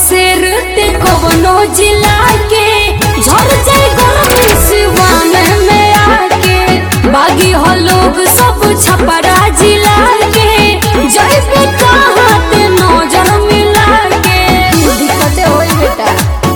शेर ते कवनो जिला के झड़ जाए गरमी सिवान में आके बागी हो लोग सब छपरा जिला के जय पे कहाँ ते नजर मिला के दिक्कते होई बेटा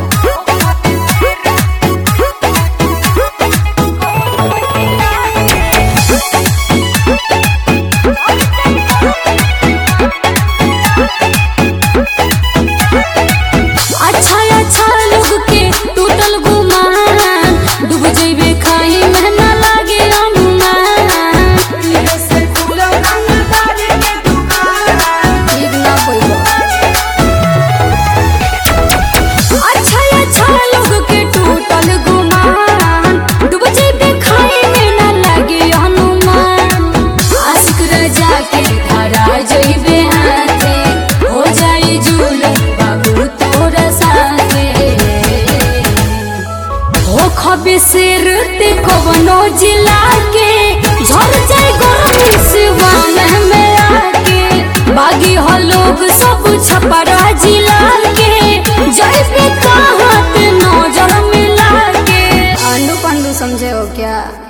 अच्छा अच्छा लोग के टूटल गुमान डूब जइबे खाई में ना लागे अनुमान ठीक ना होई अच्छा अच्छा लोग के टूटल गुमान डूब जइबे खाई में ना लागे अनुमान आशिक रजा के धरा जइबे हाथे हो जाई झूल बाबू तोरा साथे हो खबे शेर ते कवनो जिला के झड़ जाए गरमी सिवान